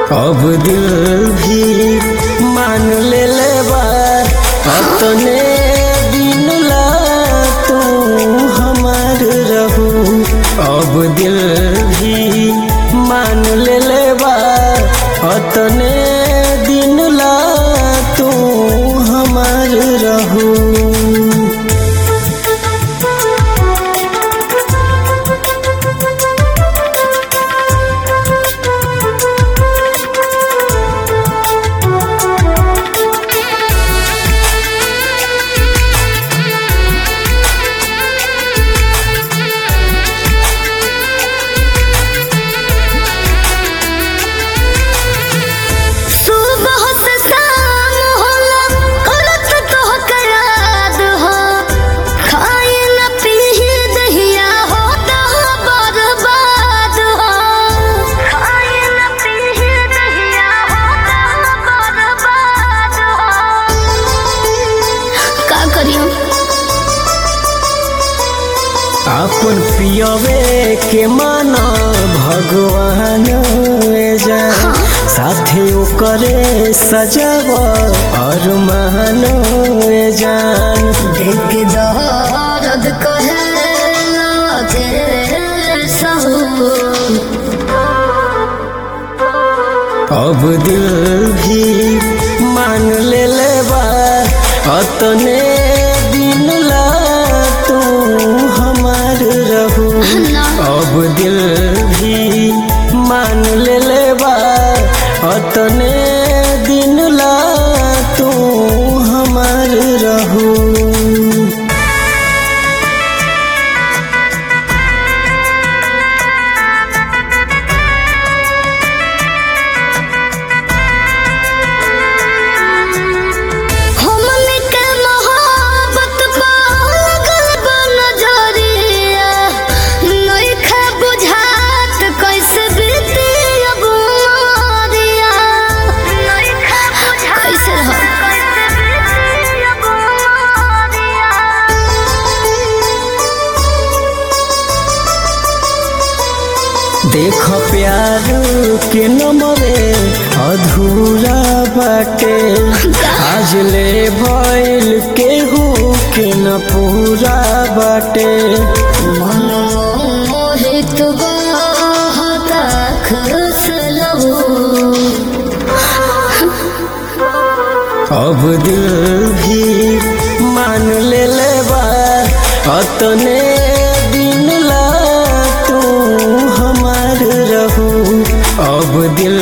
अब दिल भी मान ले ले बा अपने दिन ला तू हमार रहू अब दिल भी मान ले ले बा अपने दिन ला तू हमार रहू सुबह से शाम होला करत तोहके याद हो खाए न पीही दहिया होता बर्बाद हो खाए न पीही दहिया होता बर्बाद हो का करियो अपन पियवे के माना भगवान जा साथे ओकरे सजाव और मान जान देख दर्द कहे लागे सहू अब दिल भी मान ले ले बा अतने दिन ला तू हमार रहू अब दिल भी मान ले ले बा अतने दिन ला तू हमार रहू हमनी के मोहब्बत पा लगल बा नजरिया नइखे बुझात कैसे बीती अब उमरिया नइखे बुझात कैसे हो कैसे बीती अब उमरिया देख प्यार के नमरे अधूरा बाटे आज ले भइल केहू के न पूरा बाटे मोहित बहता खुश लहू अब दिल भी मान ले ले बा अतने दिन ला तू हमार रहू अब दिल